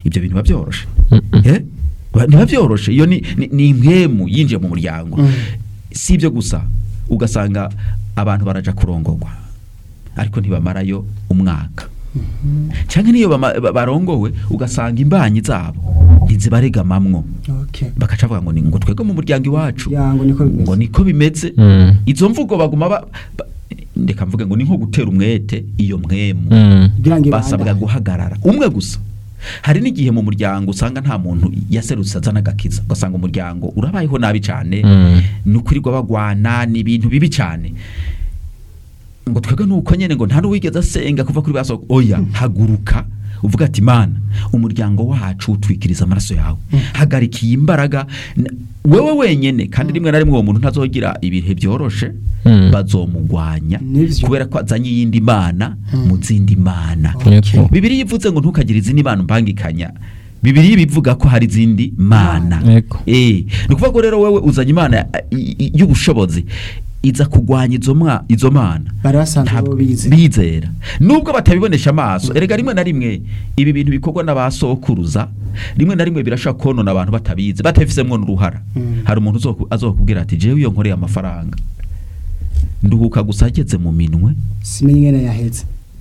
ibyo bintu biba byoroshe Mm-mm. Eh? Ba- ntiba byoroshe iyo ni ni- ni impwemu yinjiye mu muryango Mm. si ibyo gusa ugasanga abantu baraja kurongorwa ariko ntibamarayo umwaka cyangwa niyo bama- ba- barongowe ugasanga imbanyi zabo ntizibaregamamwo okay bakaca bavuga ngo ni ngo twebwe mu muryango iwacu ya ngo niko bimeze ngo niko bimeze Mm. izo mvugo baguma ba, ba, ndeka mvuge ngo ni nko gutera umwete iyo mwemu Mm. kugira ngo basabwa ibandanye. guhagarara umwe gusa hari n'igihe mu muryango usanga nta muntu yaserutse azana agakiza ugasanga umuryango urabayeho nabi cyane Mm. ni ukurirwa bagwana ni ibintu bibi cyane ngo twebwe nuko nyene ngo nta n'uwigeze asenga kuva kuri baso oya haguruka uvuga ati mana umuryango wacu utwikiriza amaraso yawe hagarika iyi mbaraga N- wewe wenyene kandi rimwe na rimwe uwo muntu ntazogira ibihe byoroshe Mm. bazomugwanya Nivyo. kubera ko azanye iyindi mana Mm. mu zindi mana Okay. bibiri ivuze ngo ntukagire izindi mana umpangikanya bibiri bivuga ko hari izindi mana Yego. eh ni ukuvuga ko rero wewe uzanye imana i- i- y'ubushobozi iza kugwanya izo mwa izo mana bari basanzwe Ntabwo- bo bize bizera nubwo batabibonesha amaso erega rimwe na rimwe ibi bintu bikorwa n'abasokuruza rimwe na rimwe birashobora konona abantu batabizi batabifisemo n'uruhara Mm. hari umuntu uzoku- azokubwira ati jewe iyo nkoreye amafaranga nduhuka gusa ageze mu minwe simenye ingene yaheze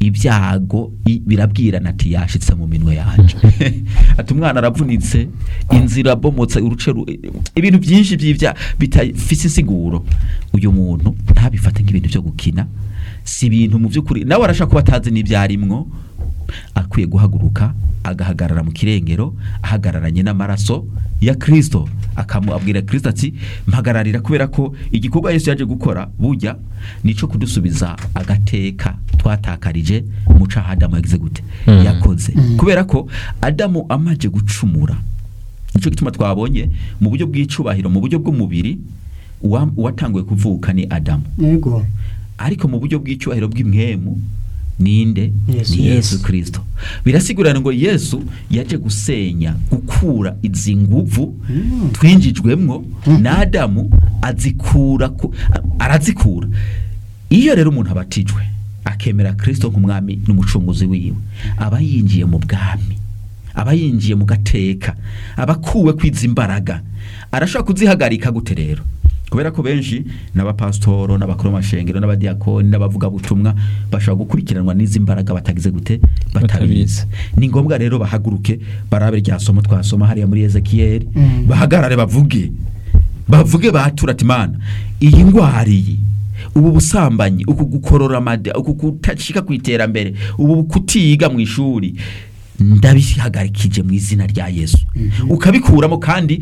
ibyago i- birabwirana ati yashitse mu minwe yanje ati umwana aravunitse inzira abomotse uruce ru- ibintu byinshi by'ibya bitafise insiguro uyu muntu ntabifate nk'ibintu byo gukina si ibintu mu by'ukuri nawe arashaka kuba atazi n'ibyarimwo akwiye guhaguruka agahagarara mu kirengero ahagararanye n'amaraso ya Kristo akamubwira Kristo ati mpagararira kubera ko igikorwa Yesu yaje gukora burya nico kudusubiza agateka twatakarije mu caha Adamu yagize gute Mm. yakoze Mm. kubera ko Adamu amaje gucumura nico gituma twabonye mu buryo bw'icubahiro mu buryo bw'umubiri uwa- uwatanguye kuvuka ni Adamu yego ariko mu buryo bw'icyubahiro bw'imwemu ninde Yesu. ni yesu Yesu. kirisito birasigurana ngo yesu yaje gusenya gukura izi nguvu Mm. twinjijwemwo na adamu azikura ku- a- arazikura iyo rero umuntu abatijwe akemera kirisito nk'umwami n'umucunguzi wiwe aba yinjiye mu bwami aba yinjiye mu gateka aba akuwe kwiza imbaraga arashobora kuzihagarika gute rero kubera ko benshi n'abapasitoro n'abakuru b'amashengero n'abadiyakoni n'abavugabutumwa bashobora gukurikiranwa n'izi mbaraga batagize gute batabizi Batabizi. ni ngombwa rero bahaguruke barabe rya somo twasoma hariya muri ezekiyeli Mm. bahagarare bavuge bavuge batura ati mana iyi ndwara iyi ubu busambanyi uku gukorora amada uku kutashika ku iterambere ubu kutiga mu ishuri ndabihagarikije mu izina rya yesu Mhm. ukabikuramo kandi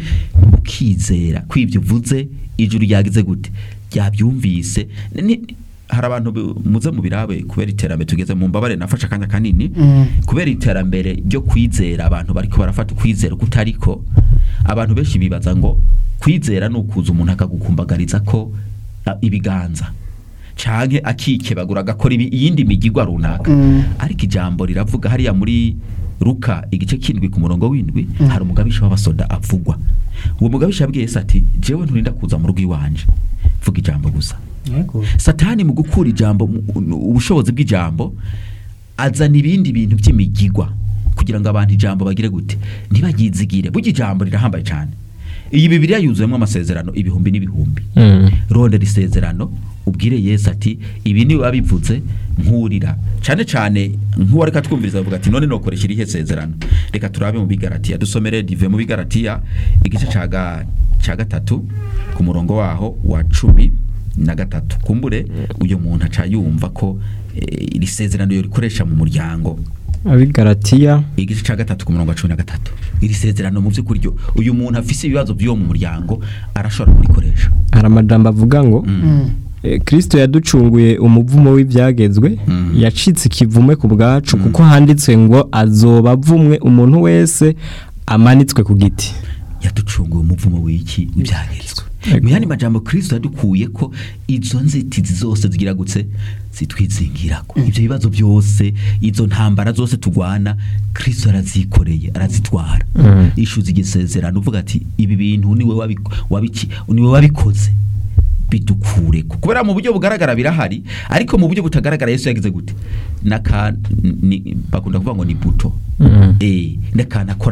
ukizera ko ibyo uvuze ijuru ryagize gute ryabyumvise Ni- hari abantu bu- muze mu birabe kubera iterambere tugeze mu mbabare nafashe akanya kanini Mm. kubera iterambere ryo kwizera abantu bariko barafata ukwizera kutariko abantu benshi bibaza ngo kwizera ni ukuza umuntu akagukumbagariza ko a, ibiganza canke akikebagura agakora ibi- iyindi migigwa runaka Mm. ariko ijambo riravuga hariya muri Luka igice kindwi ku murongo w'indwi Mm. hari umugabisha w'abasoda avugwa uwo mugabisha yabwiye Yesu ati jewe nturinda kuza mu rugo iwanje vuga ijambo gusa yego satani mu gukura ijambo mu- ubushobozi bw'ijambo azana ibindi bintu by'imigigwa kugira ngo abantu ijambo bagire gute ntibagizigire burya ijambo rirahambaye cyane iyi bibiriya yuzuyemo amasezerano ibihumbi n'ibihumbi Mm. rondera isezerano ubwire yesu ati ibi ni wabivuze nkurira cyane cyane nk'uwari katwumviriza avuga ati none nokoresha irihe sezerano reka turabe mu bigaratiya dusomere dive mu bigaratiya igice ca ga- ca gatatu ku murongo waho wa cumi na gatatu kumbure uyu muntu aca yumva ko eh, iri sezerano yorikoresha mu muryango abigaratiya igice cya gatatu ku murongo wa cumi na gatatu iri sezerano mu by'ukuri ryo uyu muntu afise ibibazo by'uwo mu muryango arashobora kurikoresha hari amajambo avuga ngo Mm. Mm. eh, kristo yaducunguye umuvumo w'ibyagezwe Mm. yacitse ikivume ku bwacu kuko handitswe ngo azoba avumwe umuntu wese amanitswe ku giti yaducunguye umuvumo w'iki w'ibyagezwe Ego. mu yandi majambo kristo yadukuye ko izo nzitizi zose zigiragutse zitwizingirako ibyo bibazo byose izo ntambara zose tugwana kristo arazikoreye arazitwara Mm. ishuza igisezerano uvuga ati ibi bintu niwe wabi- wabiki niwe wabikoze bidukureko kubera mu buryo bugaragara birahari ariko mu buryo butagaragara yesu yagize gute naka ni- bakunda kuvuga ngo ni buto Mm. eh n'akantu akora